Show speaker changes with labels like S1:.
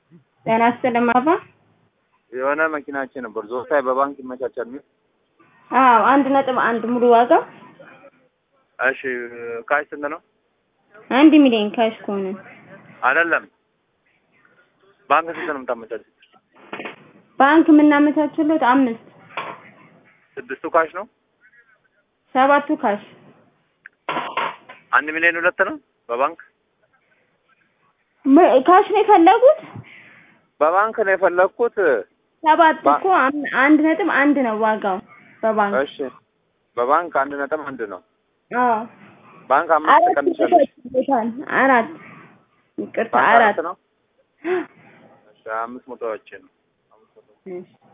S1: ጤና ይስጥልኝ አባ።
S2: የሆነ መኪናችን ነበር ዞታይ በባንክ ይመቻቻል የሚል
S1: አዎ አንድ ነጥብ አንድ ሙሉ ዋጋው
S2: እሺ ካሽ ስንት ነው?
S1: አንድ ሚሊዮን ካሽ ከሆነ
S2: አይደለም ባንክ ስንት ነው የምታመቻችው?
S1: ባንክ የምናመቻችለት አምስት
S2: ስድስቱ ካሽ ነው።
S1: ሰባቱ ካሽ
S2: አንድ ሚሊዮን ሁለት ነው በባንክ
S1: ም- ካሽ ነው የፈለጉት?
S2: በባንክ ነው የፈለግኩት።
S1: ሰባት
S2: ባ-
S1: እኮ አም- አንድ ነጥብ አንድ ነው ዋጋው በባንክ
S2: እሺ በባንክ አንድ ነጥብ አንድ ነው።
S1: አዎ
S2: ባንክ አምስት
S1: አራት
S2: ቀንሻለሽ።
S1: ይሰጣል። አራት ይቅርታ
S2: ባንክ
S1: አራት
S2: አራት ነው። እሺ አምስት መቶዎችን ነው።
S1: እሺ